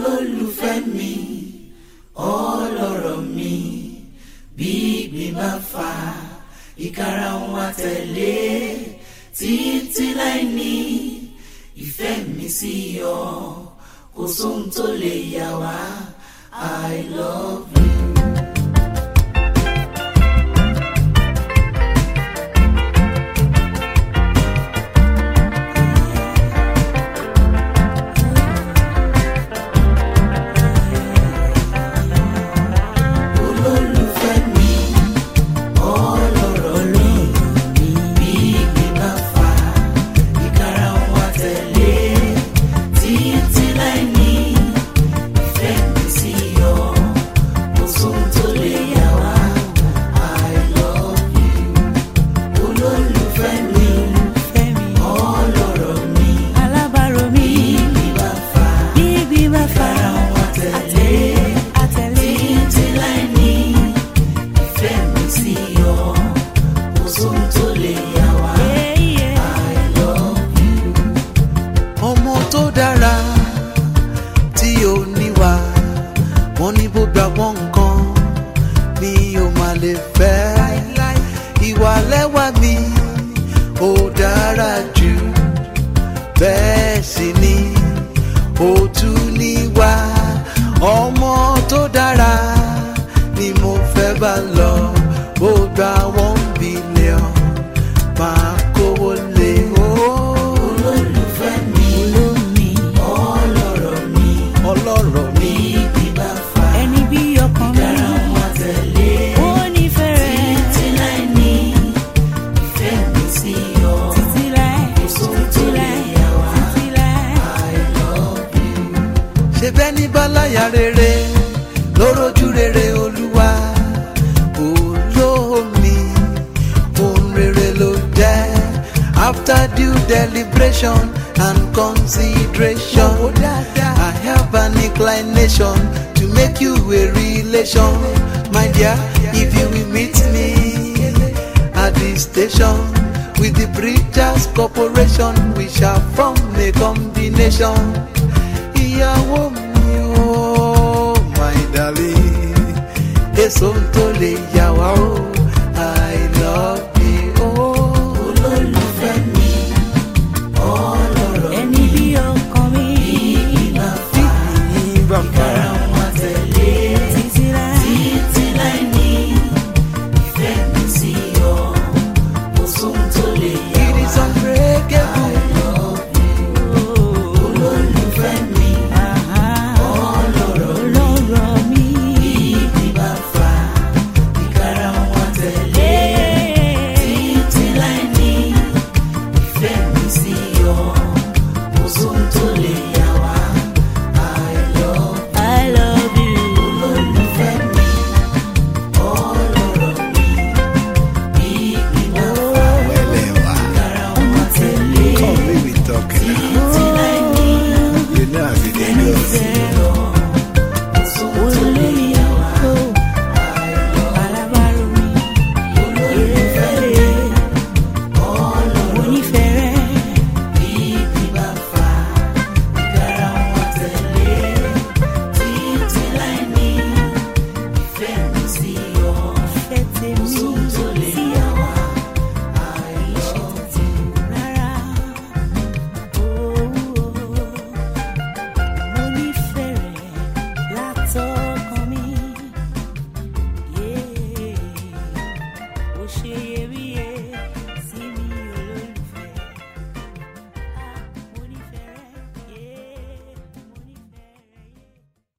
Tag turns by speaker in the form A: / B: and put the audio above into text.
A: olólùfẹ́ mi ọlọ́rọ̀ mi bí ìgbín bá fà ìkara ń wá tẹ̀lé títí láì ní ìfẹ́ mi sí ọ kò sóhun tó lè yà wá I love you. olólùfẹ́ mi ọlọ́rọ̀ mi bí ìgbín bá fà ìkara ń wá tẹ̀lé títí láì ní ìfẹ́ mi sí ọ kò sóhun tó lè yà wá I love you olólùfẹ́ mi
B: Fẹ́mi
A: ọlọ́rọ̀ mi
B: alábàárò mi
A: bí ìgbín bá fà
B: bí ibi bá fa
A: ìkara ń wá tẹ̀lé.
B: àtẹ̀lé
A: títí láì ní ìfẹ́ mi sí ọ kò sóhun tó lè yà wá
B: yéyé
A: I love you.
C: ọmọ tó dára tí ò níwà wọn ní bó gba wọn nǹkan mi ò má lè fẹ́ ìwà lẹ́wà mi ò dára jù bẹ́ẹ̀ sì ni ó tún níwà ọmọ tó dára ni mo fẹ́ bá lọ bó gba one billion máa kówó lé o.
A: olólùfẹ́ mi
B: olómi
A: ọlọ́rọ̀ mi
C: ọlọ́rọ̀ mi.
A: bí ibi bá fà
B: ẹni bí ọkàn mi
A: ìkara ń wá tẹ̀lé
B: ó nífẹ̀ẹ́ rẹ̀
A: títí láì ní ìfẹ́ mi sí ọ
B: títí láì
A: sóhun tó
B: títí
A: lè
B: láì
A: yà wá
B: títí láì.
A: I love you.
C: ṣe bẹ́ẹ̀ ní báláyà rere lórójú rere olúwa olómi ohun rere ló jẹ́ after due deliberation and consideration I have an inclination to make you a relation my dear if you will meet me at the station with the preachers corporation we shall form a combination ìyàwó mi ó my darling èso tó lè yà wá o i love you o.
A: olólùfẹ́ mi ọlọ́rọ̀
B: ẹni bí ọkàn mi
A: bá fà ìkara ń wá tẹ̀lé.
B: títí láì.
A: títí láì ní ìfẹ́ mi sí ọ kò sóhun tó lè yà
C: it is
A: wá
C: unbreakable.
A: olólùfẹ́ mi
B: ọlọ́rọ̀ mi.
A: ibi bá fà ìkara ń wá tẹ̀lé títí láì ní ìfẹ́ mi sí ọ kò sóhun tó lè yà wá I love
B: I love you.
A: olólùfẹ́ mi ọlọ́rọ̀ mi ibi bá fà
D: Elewa,
A: ìkara ń wá tẹ̀lé.
D: come make we talk now.
A: Títí láì ní
D: You know I be the girl.
B: Olórí o, alábàárò mi. Èrè onífẹ̀ẹ́ rẹ̀. Ìfẹ́ tèmi sí ọ. Rárá. Mo nífẹ̀ẹ́ rẹ̀ látọkàn mi. Ó ṣe iyebíye.